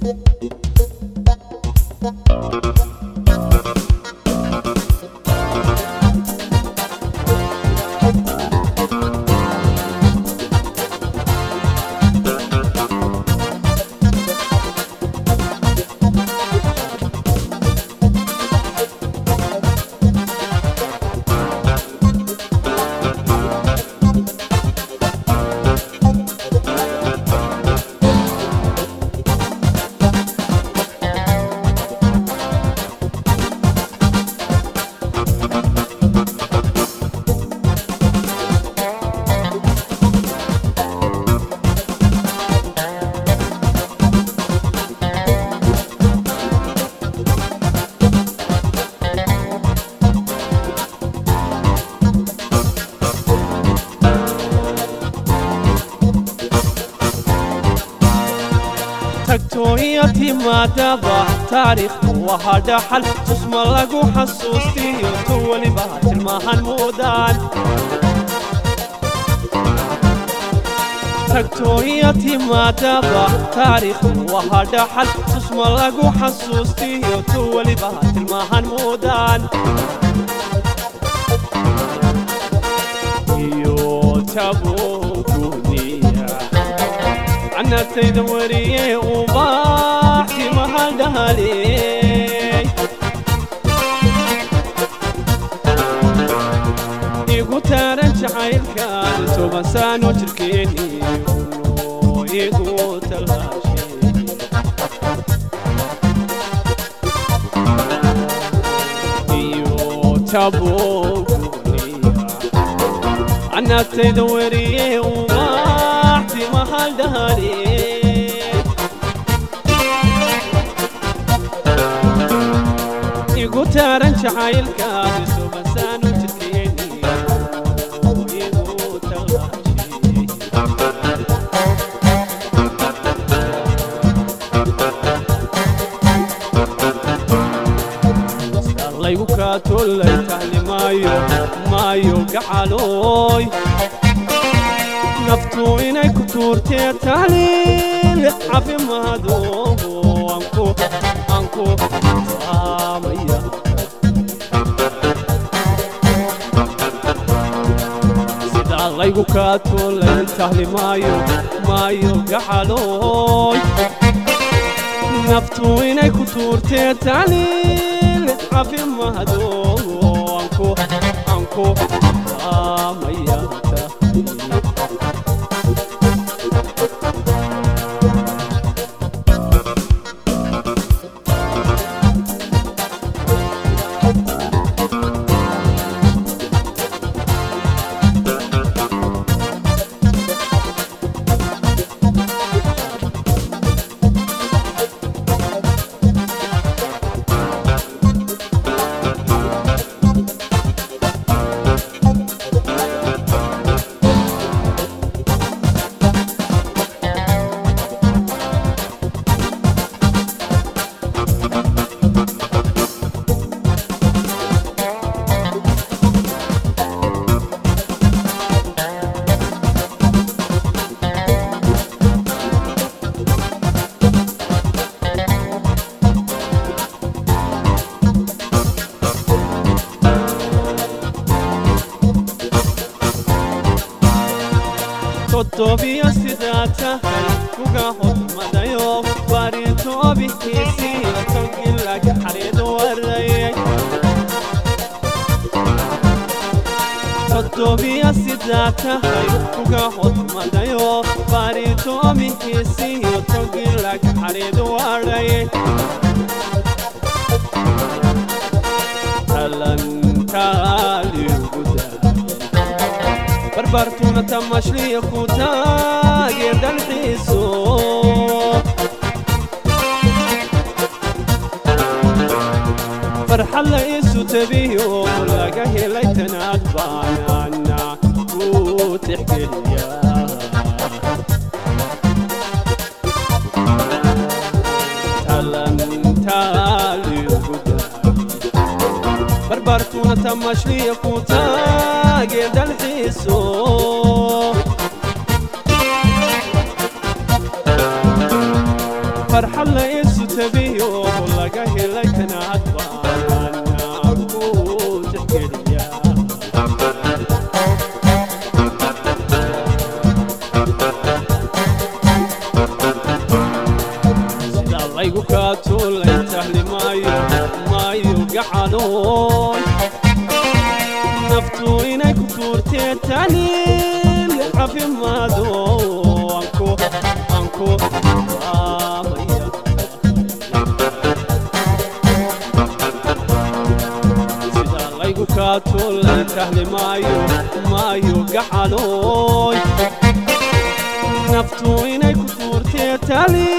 tagtooya timaadaba taariikhku wahaa dhaxal tusma lagu xasuustiyo tu weliba tilmaahan muudaan tagtooya timaadaba taariikhku wahaa dhaxal tusma lagu xasuustiyo tu weliba tilmaahan muudaan iyo tabuguniya canagtayda wariye ubaaxi mahaldhaley igu taaran jacaylkan toban saano jirkeeni uno igu talaashe iyo taboguniya canagtayda wariye ubaaxi mahaldhaley igu taaran jacaylkaadi subasaanu jirkeeni igu talaashe laygu kaatolay tahli maayo maayo gacalooy naftu inay ku tuurtee tahliil caafimaado anku anku saamaya sidaa laygu kaatolay tahli maayo maayo gacalooy naftu inay ku tuurtee tahliil caafimaado anku anku saamaya toddobiyo sidaa tahay kuga hodmadayo baritoobihiisiyo togilaga xariid warayay toddobiyo sidaa tahay kuga hodmadayo baritoobihiisiyo togilaga xariid warayay talantaaliugudaa barbartuna tamashliya ku taageer dalxiiso farxad la isu tabiyo laga helay tanaad baanaana ku tixgeliya barbartuna tamashliya ku taageer dalxiiso farxad la isu tabiyo laga helay kanaad baan ku tixgeliya sida laygu kaa tuulay tahli maayo maayo gacanoon naftu inay ku tuurtee taniil caafimaado anku anku aamaya sida laygu kaa tuulay tahli maayo maayo gacanoy naftu inay ku tuurtee tali